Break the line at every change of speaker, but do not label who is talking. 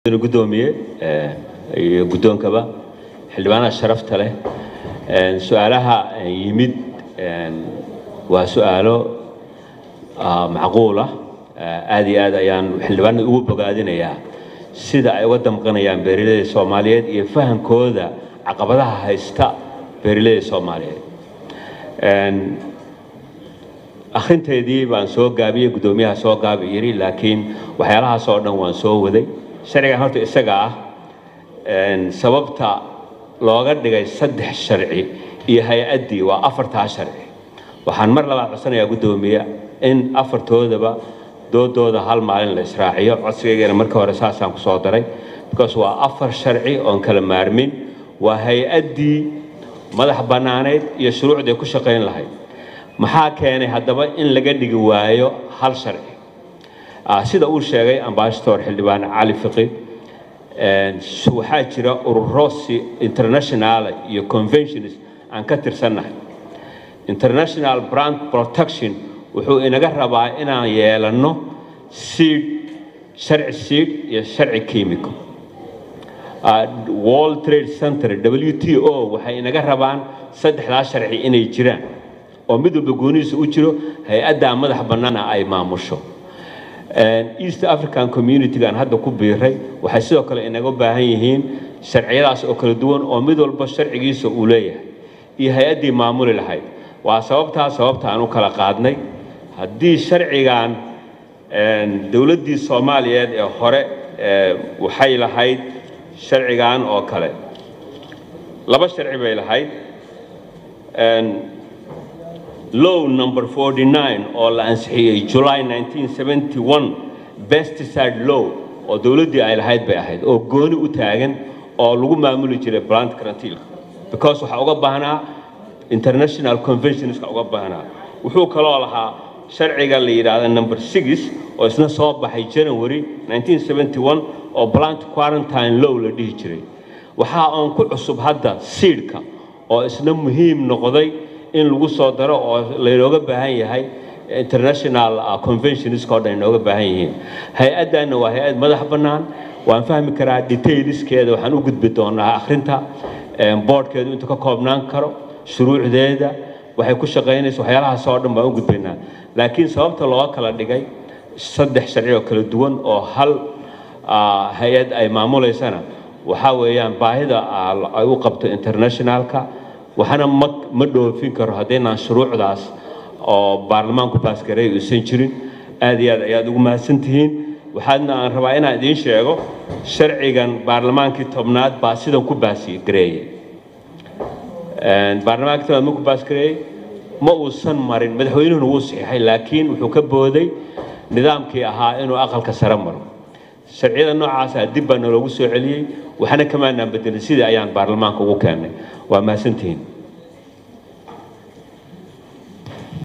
gudoomiye iyo guddoonkaba xildhibaanaha sharafta leh su-aalaha yimid waa su-aalo macquul ah aad iyo aad ayaan xildhibaanada ugu bogaadinayaa sida ay uga damqanayaan beeraleyda soomaaliyeed iyo fahankooda caqabadaha haysta beeraleyda soomaaliyeed akhrinteedii baan soo gaabiyey guddoomiyaha soo gaabi yidhi laakiin waxyaalahaas oo dhan waan soo waday sharcigan horta isaga ah sababta looga dhigay saddex sharci iyo hay-addii waa afartaa sharci waxaan mar labaad codsanayaa guddoomiye in afartoodaba doodooda hal maalin la israaciyo codsigaygana markii hore saasaan kusoo daray because waa afar sharci oon kala maarmin waa hay-addii madax bannaaneyd iyo shuruucday ku shaqayn lahayd maxaa keenay haddaba in laga dhigi waayo hal sharci sida uu sheegay ambassador xildhibaan cali fiqi waxaa jira ururo si international iyo conventions aan ka tirsannahay international brand protection wuxuu inaga rabaa inaan yeelanno seed sharci seed iyo sharci chemical world trade center w t o waxay inaga rabaan saddexdaa sharci inay jiraan oo mid walba goonihiisa u jiro hay-addaa madax bannaana ay maamusho east african community-gaan hadda ku biiray waxay sidoo kale inaga baahan yihiin sharciyadaas oo kala duwan oo mid walba sharcigiisa uu leeyahay iyo hay-addii maamuli lahayd waa sababtaa sababta aan u kala qaadnay haddii sharcigan dowladdii soomaaliyeed ee hore waxay lahayd sharcigan oo kale laba sharci bay lahayd low number 49 oo la ansixiyey july 1971 pesticide law oo dowladdii ay lahayd bay ahayd oo gooni u taagan oo lagu maamuli jiray plant karantiilka because waxaa uga baahnaa international conventionska uga baahnaa wuxuu kaloo lahaa sharciga la yidhaahda number six oo isna soo baxay january 1971 oo plant quarantine law la dhihi jiray waxaa oon ku cusub hadda siidhka oo isna muhiim noqday in lagu soo daro oo laynooga baahan yahay international conventionska oo dhan inooga baahan yihiin hay-addanna waa hay-ad madax bannaan waan fahmi karaa detailskeeda waxaan u gudbi doonaa akhrinta boardkeedu intuu ka koobnaan karo shuruucdeeda waxay ku shaqaynaysa waxyaalahaas oo dhan baan u gudbaynaa laakiin sababta loo kala dhigay saddex sharci oo kala duwan oo hal hay-ad ay maamulaysana waxaa weeyaan baahida ay u qabto internationalka waxaana ma ma dhoofin karo haddaynaan shuruucdaas oo baarlamaanku baasgareey uusan jirin aad iyo aad ayaad ugu mahadsan tihiin waxaadna aan rabaa inaan idiin sheego sharcigan baarlamaankii tobnaad baa sidan ku baasgareeyey baarlamaankii tobnaad ma ku baasgareeyey ma uusan marin madaxweynuhuna wuu saxiixay laakiin wuxuu ka booday nidaamkii ahaa inuu aqalka sare maro sharciyada noocaasa dib baa naloogu soo celiyey waxna kamaanaan bedelin sidii ayaan baarlamaanka ugu keennay waa mahadsantihiin